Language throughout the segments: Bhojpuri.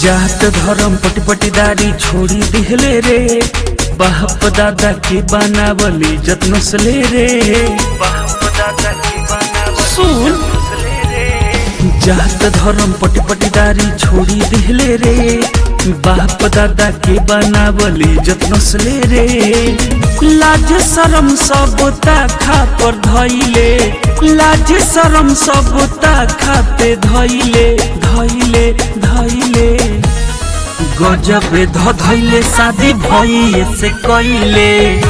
जात धर्म पटपटीदारी छोड़ी दिहले रे बाप दादा के बनावली जत्न सले रे सुन जात धर्म पटपटीदारी छोड़ी दिहले रे बाप दादा के बनावली जत्न सले रे लाज शरम सब खा पर धैले लाज शरम सब खाते धैले धैले धैले गजब ध धैले शादी भइए से कैले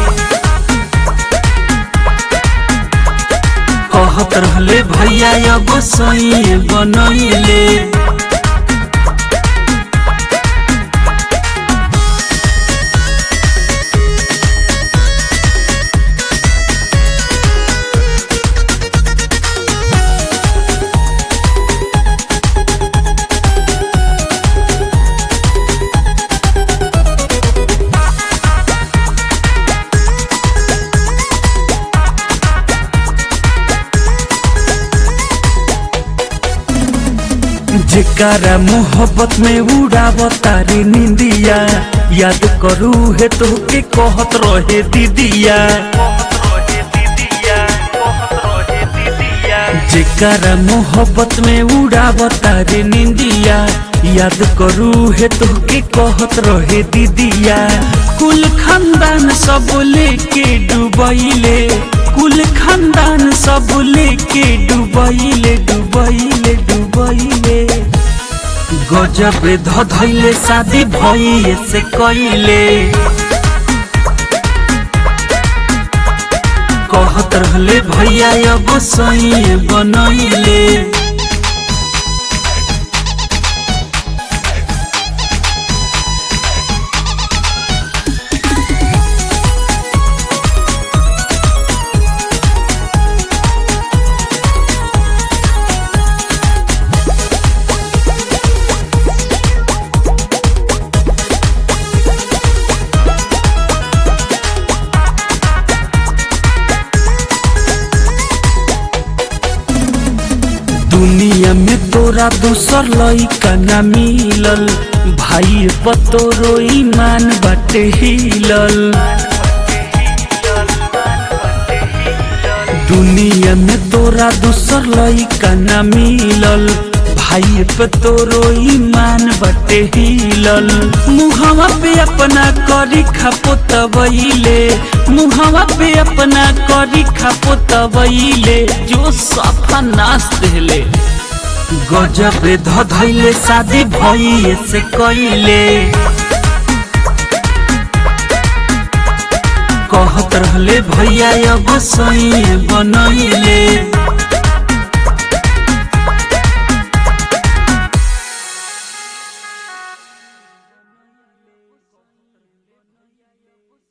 कहत रहले भैया एगो सही बनैले जेकारा मोहब्बत में उड़ावता रे निंदिया याद करू है तो के कहत रहे दीदिया जेकारा मोहब्बत में उड़ावता रे निंदिया याद करू है तो के कहत रहे दीदिया कुल खानदान सब लेके डुबैले कुल खानदान सब लेके डुबैले डुबैले डुबैले गजब ध धैले शादी भइए से कैले कहत रहले भैया एगो सही बनैले दुनिया में तोरा दूसर लइका ना मिलल भाई पतोरो ईमान बाटे हिलल दुनिया में तोरा दूसर लइका ना मिलल भाई पे तोरो ईमान बटे हिलल मुहवा पे अपना करी खापो तबैले मुहवा पे अपना करी खापो तबैले जो सफा नाश देले गजब ध धैले शादी भइए से कैले कहत रहले भैया एगो सही बनैले